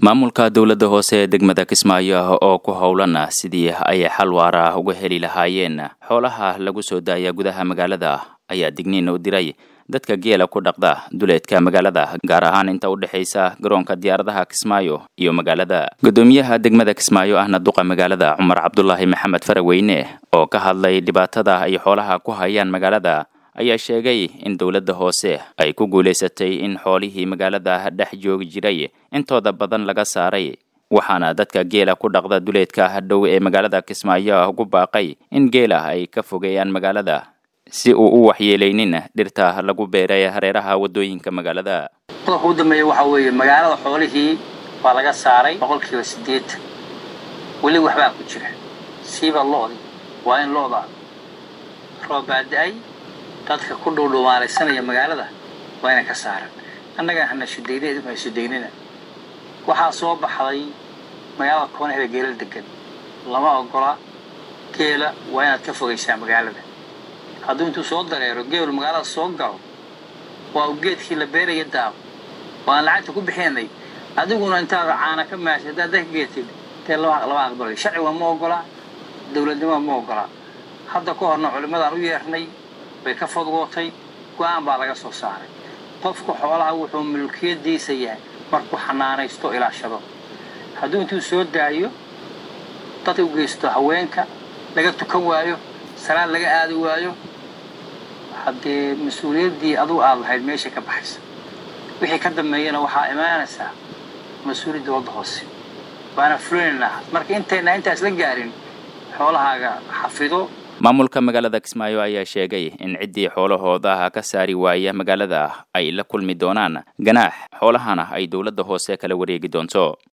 maamulka dowladda hoose ee degmada kismaayo oo ku howlan sidii ay xal waara uga heli lahaayeen xoolaha lagu soo daaya gudaha magaalada ayaa digniin u diray dadka geela ku dhaqda duleedka magaalada gaar ahaan inta u dhexaysa garoonka diyaaradaha kismaayo iyo magaalada guddoomiyaha degmada kismaayo ahna duqa magaalada cumar cabdulaahi maxamed faraweyne oo ka hadlay dhibaatada ay xoolaha ku hayaan magaalada ayaa sheegay in dowladda hoose ay ku guulaysatay in xoolihii magaalada dhex joogi jiray intooda badan laga saaray waxaana dadka geela ku dhaqda duleedka dhow ee magaalada kismaayo ugu baaqay in geela ay ka fogeeyaan magaalada si uu u waxyeelaynin dhirta lagu beeray hareeraha waddooyinka magaalada qodobka ugu dambeeya waxaa weeye magaalada xoolihii waa laga saaray boqolkiiba siddeetan weli waxbaa ku jira siiba lo'di waa in lo'da roob baada-ay dadka ku dhowdhowaalaysanaya magaalada waa ina ka saaran annaga hana shudayna idinku hay shudaynina waxaa soo baxday magaalada koonaheeda geelal degan lama ogola geela waa inaad ka fogaysaa magaalada hadduu intuu soo dareero geelu magaalada soo galo waa uu geedkii la beeraya daabo waan lacagta ku bixinay adiguna intaad caana ka maashay haddaad dadka geetid dee lama aqbalay sharciga ma ogola dowladnimada ma ogola hadda ka horna culimmadaan u yeernay way ka fodgootay go-aan baa laga soo saaray qofka xoolaha wuxuu mulkiyadiisa yahay markuu xanaanaysto ilaashado hadduu intuu soo daayo dadka u geysto haweenka laga tukan waayo salaad laga aadi waayo haddee mas-uuliyaddii adugu aad lahayd meesha ka baxaysa wixii ka dambeeyana waxaa imaanaysaa mas-uuliyadda wadda hoose waana fulinaynaa marka intayna intaas la gaarin xoolahaaga xafido maamulka magaalada kismaayo ayaa sheegay in ciddii xoolahooda ka saari waaya magaalada ay la kulmi doonaan ganaax xoolahana ay dowladda hoose kala wareegi doonto